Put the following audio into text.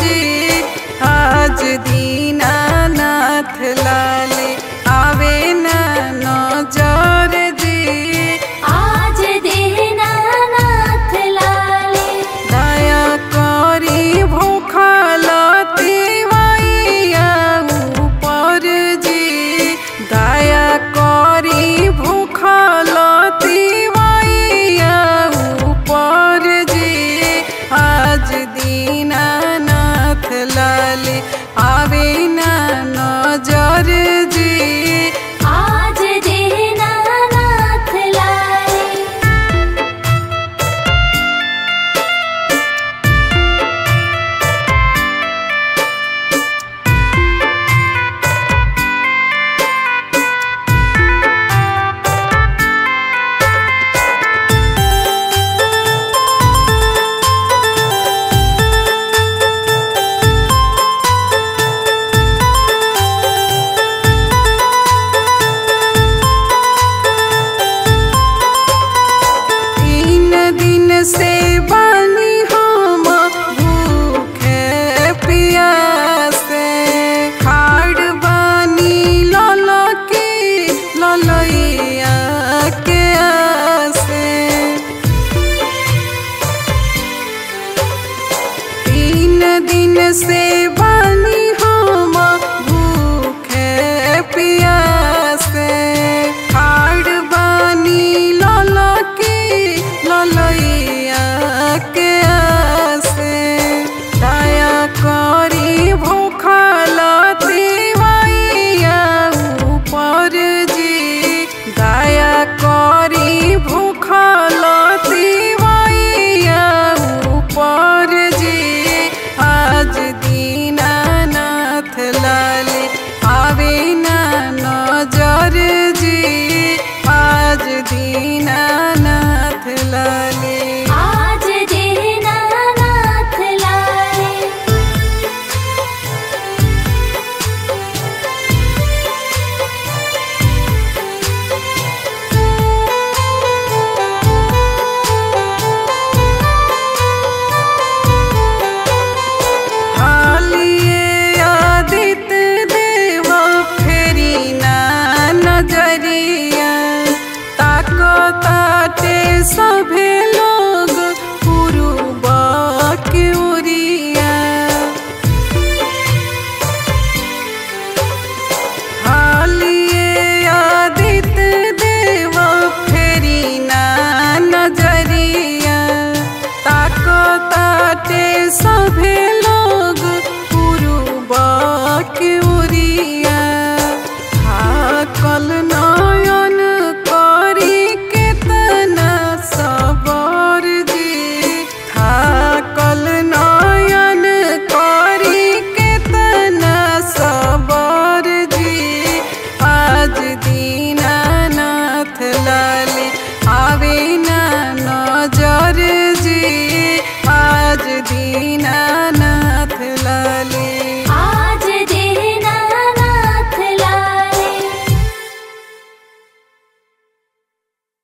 जी आज दीनानाथ लाले आवे ना नजर जी आज दीनानाथ लाले दया करी भूखलती मैया ऊपर जी दया करी भूखलती मैया ऊपर जी आज दीनानाथ लाले आवे ना नजर जी आज दीनानाथ लाले तीन दिन से बानी हम भूखे पियासे खाड़ बानी ललकी ललैया के आसे तीन दिन से